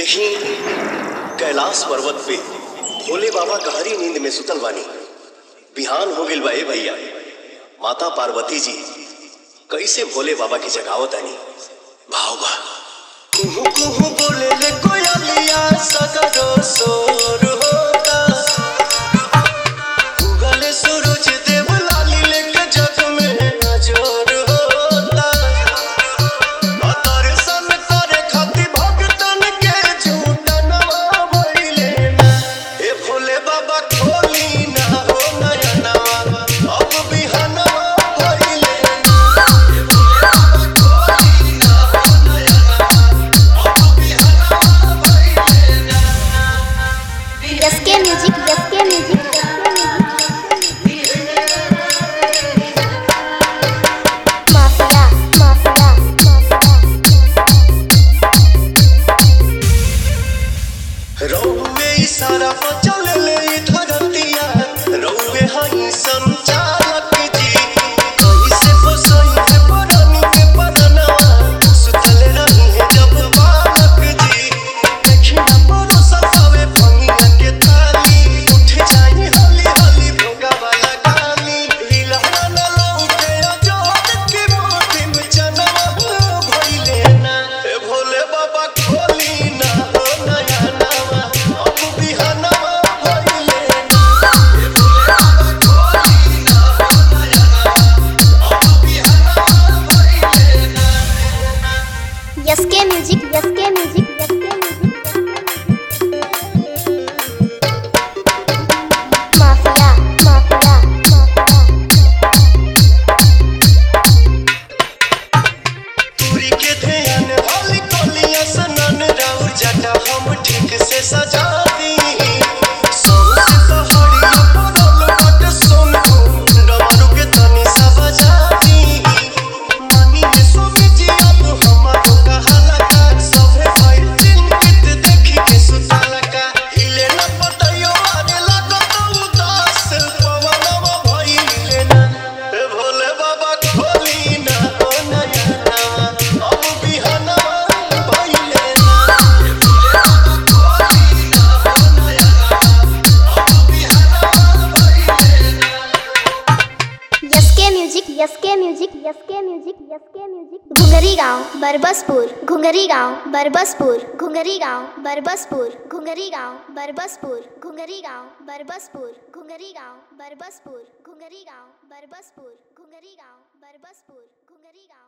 देखी कैलाश पर्वत पे भोले बाबा गहरी नींद में सुतल बानी बिहान हो गइल बा ए भैया माता पार्वती जी कैसे भोले बाबा की जगावत आनी भाव बा कुहू कुहू बोले ले कोयलिया सगरो सोर होता उगले सूरज देव लाली लेके जग में नजर होता दर्शन करे खातिर भक्तन के झूठा नवा भइले ना ए भोले बाबा खोली ना हो नया नवा अब बिहनवा भइले ना ए भोले बाबा खोली ना हो नया नवा अब बिहनवा भइले ना SK music SK music mafia mafia रौवे इशारा पर चले ले ई धरतिया रौवे हई संचालक जी कैसे फसई से परनी के परनवा सुतल रही है जब बालक जी देखी ना परो सतावे भंगिया के ताली उठ जाई हली हली भोगा वाला गाली हिला ना लौटे अजोद की मोती में जनवा भइले ना ए भोले बाबा खोली ना हो नया नवा अब बिहनवा भइले ना ए भोले बाबा खोली ना हो नया नवा अब बिहनवा भइले ना SK music SK music SK music mafia mafia पूरी के ध्यान हली कोलिया सनन राउर जटा हम ठीक से सजा दी सौसे पहाड़िया पड़ल बट सोन डमरू के तनी सा बजा दी मानिए स्वामी जी अब हमारो कहाला का सभे भइल चिंतित देखी के सुतला का हिले न पतयो आने लागत उदास पवनवा भइले ना ए भोले बाबा खोली ना ओ नया नवा अब बिहनवा भइले ना ए भोले बाबा खोली ना ओ नया नवा अब बिहनवा भइले ना SK music SK music SK music SK music Ghungri गांव बरबसपुर घुंगरी गांव बरबसपुर घुंगरी गांव बरबसपुर घुंगरी गांव बरबसपुर घुंगरी गांव बरबसपुर घुंगरी गांव बरबसपुर घुंगरी गांव बरबसपुर घुंगरी गांव बरबसपुर घुंगरी गांव